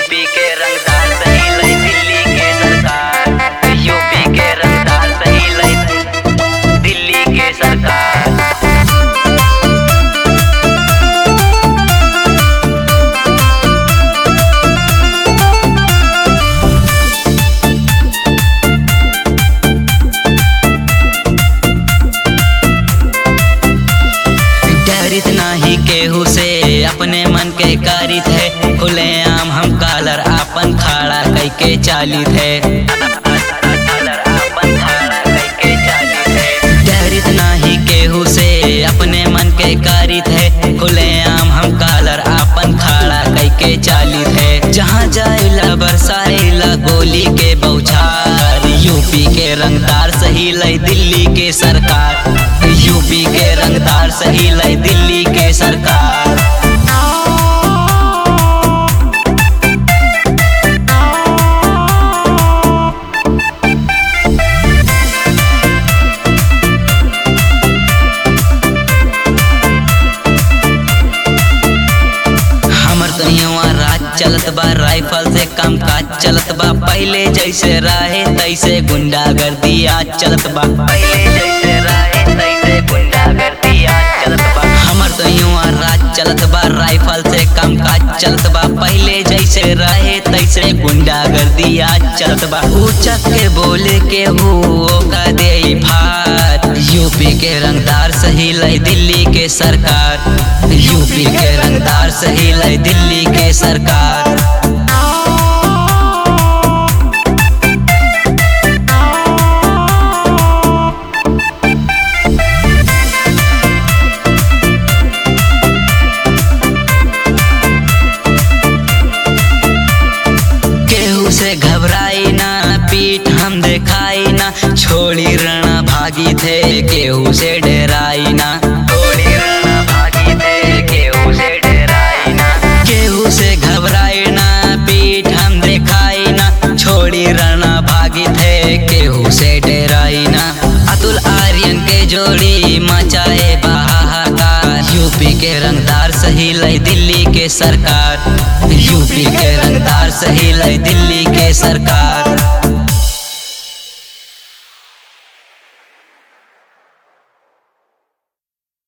UP के रंगदार सही लई दिल्ली के सरकार यूपी के रंगदार सही लई दिल्ली के सरकार डरित नाही केहू से अपने मन के कारित है खुले आम हम कालर आपन खाड़ा कई के चालित है डरित नाही केहू से अपने मन के कारित है खुले आम हम कालर आपन खाड़ा कई के चालित है जहाँ जाइला बरसाइला गोली के बौछार यूपी के रंगदार सही लई दिल्ली के सरकार यूपी के रंगदार सही लई दिल्ली के सरकार हमर तो यहाँ राज चलत बा राइफल से काम काज चलत बा पहले जैसे रहे तैसे गुंडागर्दी आज चलत बा पहले जैसे रहे तैसे गुंडागर्दी आज चलत बा हमर तो यहाँ राज चलत बा राइफल से काम काज चलत बा पहले जैसे रहे तैसे गुंडागर्दी आज चलत बा ऊंचा के बोले के हो का दे फात यूपी के रंगदार सही लई दिल्ली के सरकार यूपी के रंगदार सही लई दिल्ली के सरकार केहू से घबराई ना पीठ हम दिखाई ना छोड़ी रणा भागी थे केहू से डराई ना छोड़ी रणा भागी थे केहू से डराई ना केहू से घबराई ना पीठ हम दिखाई ना छोड़ी रणा भागी थे केहू से डराई ना अतुल आर्यन के जोड़ी मचाए बहाकार यूपी के रंगदार सही लई दिल्ली के सरकार यूपी के रंगदार सही लई दिल्ली के सरकार